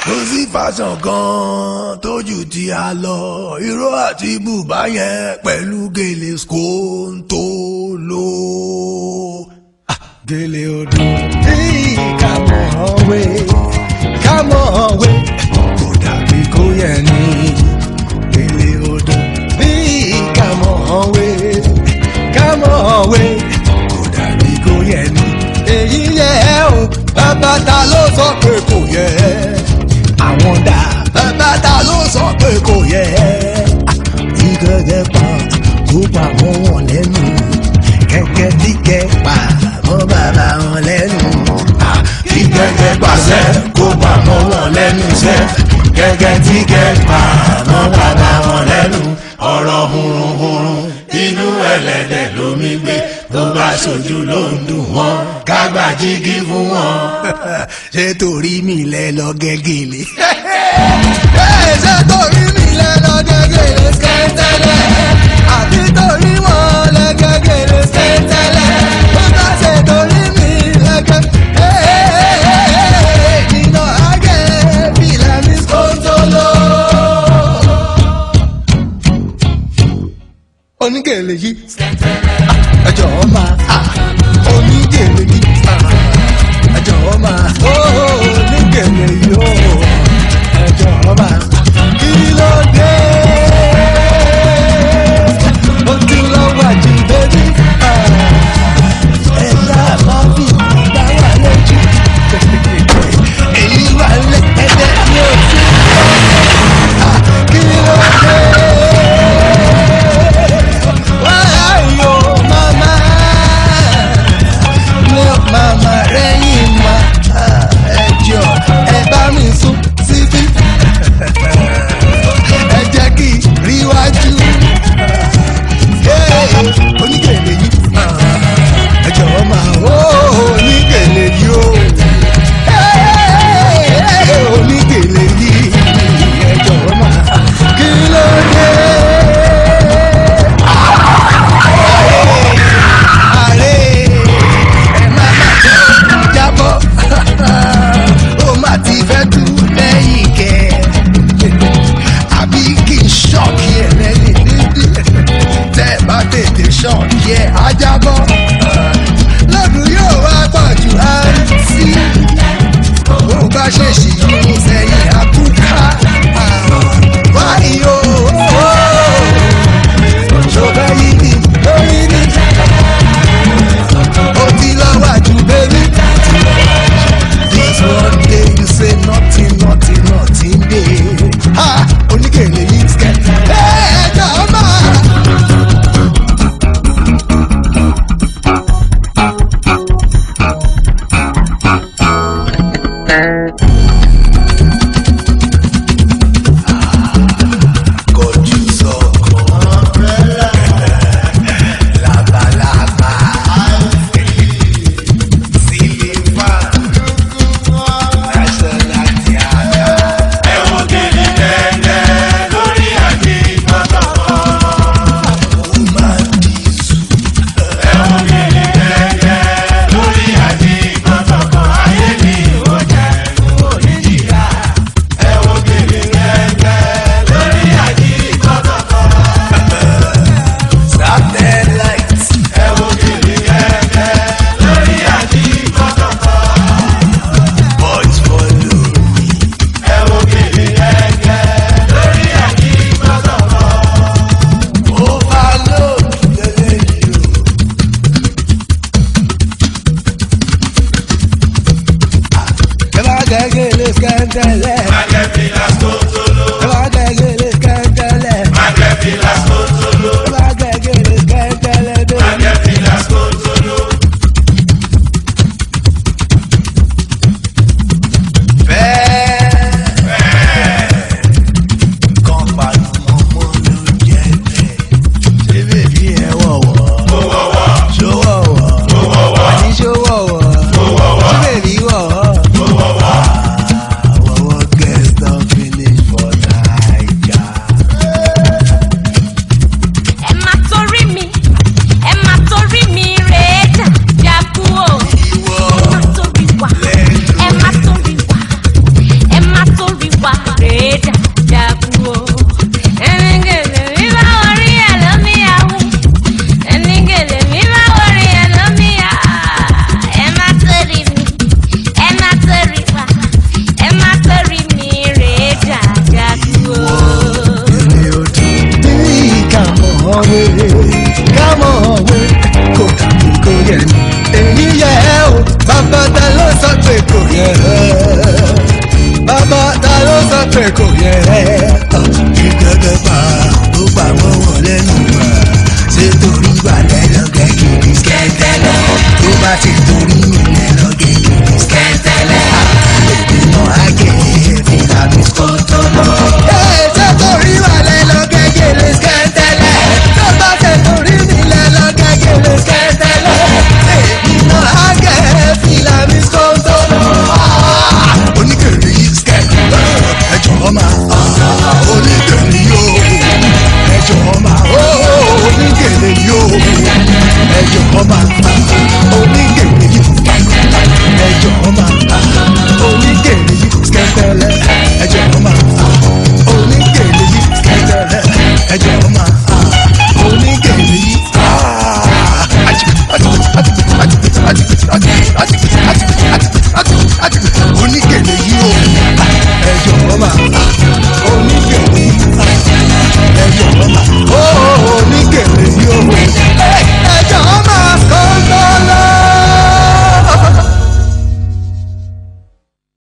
kò sí fashion kan tójú tí a lọ ìró àti bùbá yẹn pẹ̀lú gèlè skóńtó ló. gèlè odò tí kàmọ́ ọ̀wé kàmọ́ ọ̀wé kò dàbí kó yẹ ní gèlè odò tí kàmọ́ ọ̀wé kàmọ́ ọ̀wé kò dàbí kó yẹ ní. èyí yẹ ẹ́ o bàbá ta ló sọ pé kò yẹ ẹ́ àwọn dà bàbá ta ló sọ pé kò yẹ tí gẹ́gẹ́ pa kó pa mọ́ wọn lẹ́nu kẹ́kẹ́ tí kẹ́ pa mọ́ bàbá wọn lẹ́nu. kí gẹ́gẹ́ pàṣẹ kó pa mọ́ wọn lẹ́nu iṣẹ́ gẹ́gẹ́ tí kẹ́ pa mọ́ bàbá wọn lẹ́nu ọ̀rọ̀ hurunhurun inú ẹlẹ́dẹ̀ lómi gbé tó bá ṣojú ló ń dùn wọ́n kágbá jígí fún wọn. ṣé torí mi lẹ lọ gẹ́gẹ́lé. ṣé torí mi lẹ lọ gẹ́gẹ́lé skẹ́tẹ́lẹ̀ àbí torí wọn lẹ gẹ́gẹ́lé skẹ́tẹ́lẹ̀ bó bá ṣe torí mi lẹ gẹ́gẹ́lé nínú àgẹ́ bílẹ̀ mi skóńtóló. onígèlè yìí ẹjọ́ máa onígèlè yìí ẹjọ́ máa onígèlè yìí ó ẹjọ́ máa kí ló dé ojú lọ́wọ́ àjí bébí ẹ̀yà máa fi ìgbà wà lójú èyí wà lẹ́ẹ̀dẹ́ ní òsì kí ló dé. Why, yo, mama? rẹ̀ kí gẹ́gẹ́ pa tó pa mọ́ wọn lẹ́nu wá ṣé torí balẹ̀ lọ́gẹ́ kìdí skẹ́tẹ́lẹ̀ tó bá ti torí